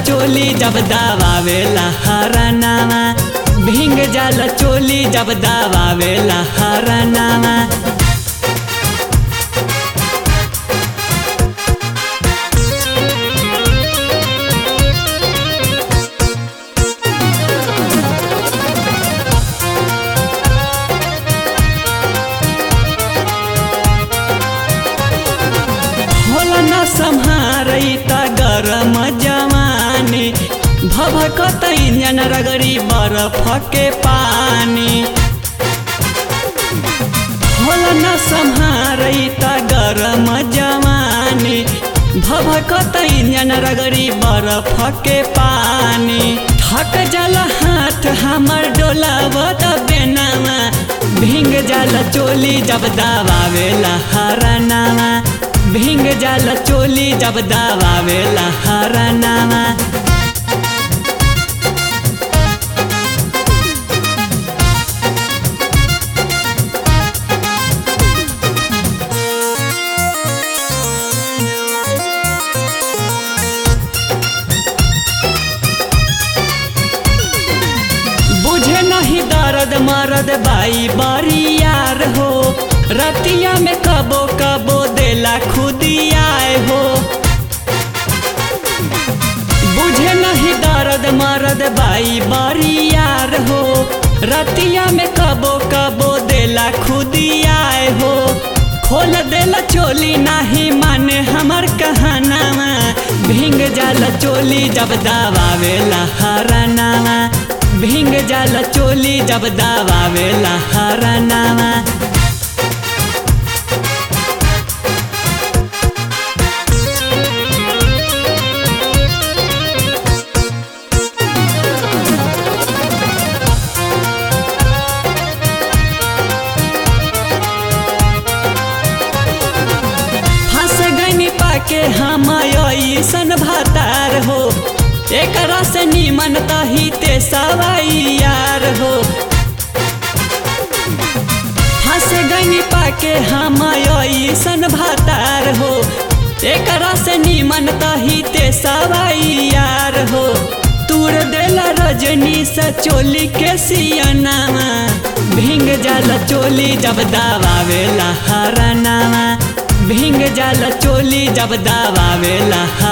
चोली जब दबावेला हरनामा भींग जाला चोली जब दबावेला हरनामा होला न सम्हारै त गरम जवानी भभकत इंजन रगड़ी बरफके पानी होला न सम्हारै त गरम जवानी भभकत इंजन रगड़ी बरफके पानी थक जल हाथ हमर डोलावत बेनामा भिंग जल चोली जब दबावेला हरनामा भिंग जल चोली जब दबावेला हरनामा बुझे नहीं दर्द मरद बाई बारी यार हो रतिया में कबो कबो देला खुदियाए हो बुझे नहीं दर्द मरद बाई बारी यार हो रतिया में कबो कबो देला खुदियाए हो खोल देला चोली नाही माने हमर कहनामा भिंग जाला चोली जब दबावेला हरनामा भिंग जाला चोली जब दबावेला हरनामा फंस गनी पाके हम ऐसन भातार हो एकरा से निमन तही ते सवाई यार हो फंस गनी पाके हम ऐसन भातार हो एकरा से निमन तही ते सवाई यार हो तूर देला रजनी सा चोली के सियनामा भिंग जाला चोली जब दबावेला हरनामा भिंग जाला चोली जब दबावेला